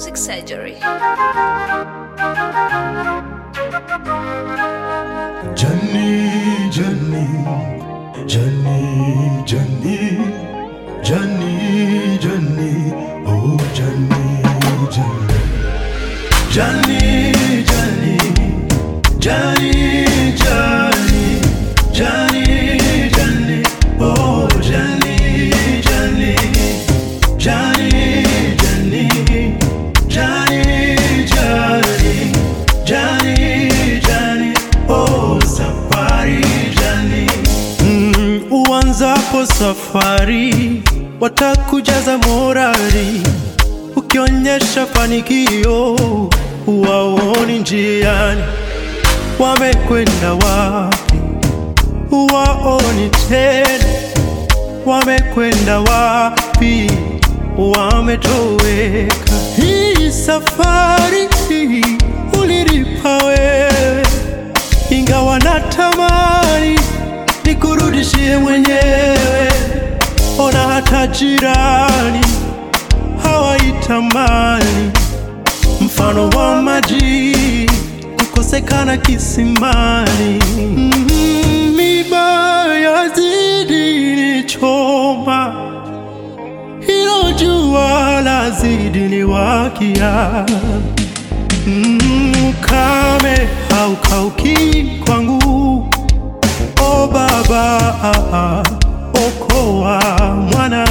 Music Surgery. Johnny, Johnny, Johnny, Johnny, Johnny, Johnny, oh Johnny, Johnny, Johnny, Johnny, Johnny, Johnny, Johnny, Johnny, oh Johnny, Johnny, Johnny, Johnny, Johnny, Johnny, Johnny, Johnny, oh safari Johnny. Mm, uanzapo safari watakujaza morari, ukionyesha fanikio waoni njiani, wamekwenda wapi waoni tena, wamekwenda wapi wametoweka. Hii safari ulilipa wewe, ingawa natamani nikurudishie mwenyewe. Ona hata jirani hawaitamani, mfano wa maji kukosekana kisimani. Mm, Miba yazidi nichoma, hilo jua lazidi niwakia. Mm, Ukame haukauki kwangu, o Baba, okoa mwana,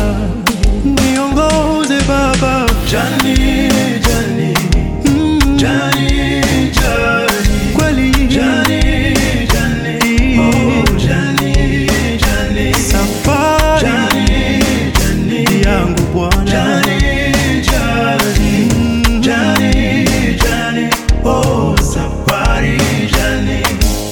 niongoze Baba. Jani, Jani, mm, Jani, Jani, kweli Jani, Jani, oh Jani, Jani, safari Jani, Jani, yangu Bwana Jani, Jani, mm, Jani, Jani, oh safari Jani.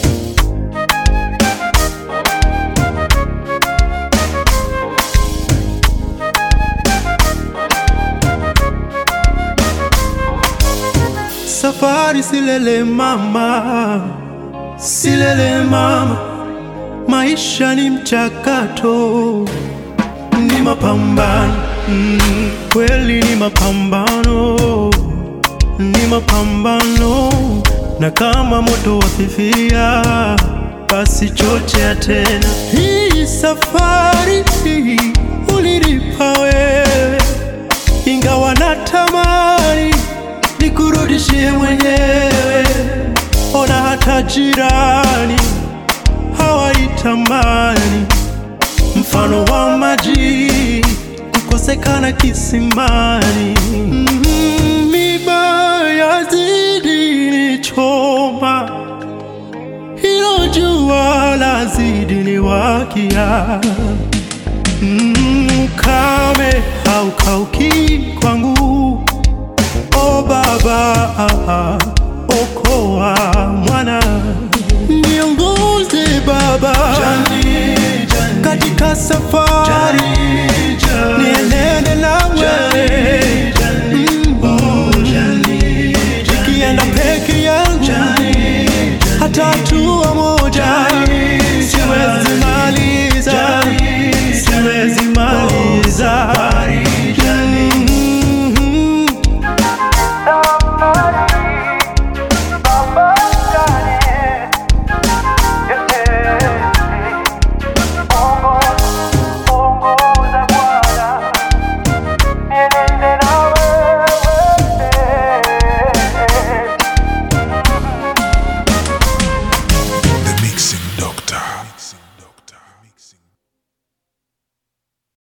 Safari silele mama, silele mama, maisha ni mchakato, ni mapambano mm, kweli ni mapambano, ni mapambano, na kama moto wafifia, basi chochea tena. Hii safari ulilipa wewe, ingawa natamani nikurudishie mwenyewe. Ona hata jirani hawaitamani, mfano wa maji kukosekana kisimani. Mm, Miba yazidi nichoma, hilo jua lazidi niwakia. Mm, Ukame haukauki kwangu O Baba, okoa mwana, niongoze Baba katika safari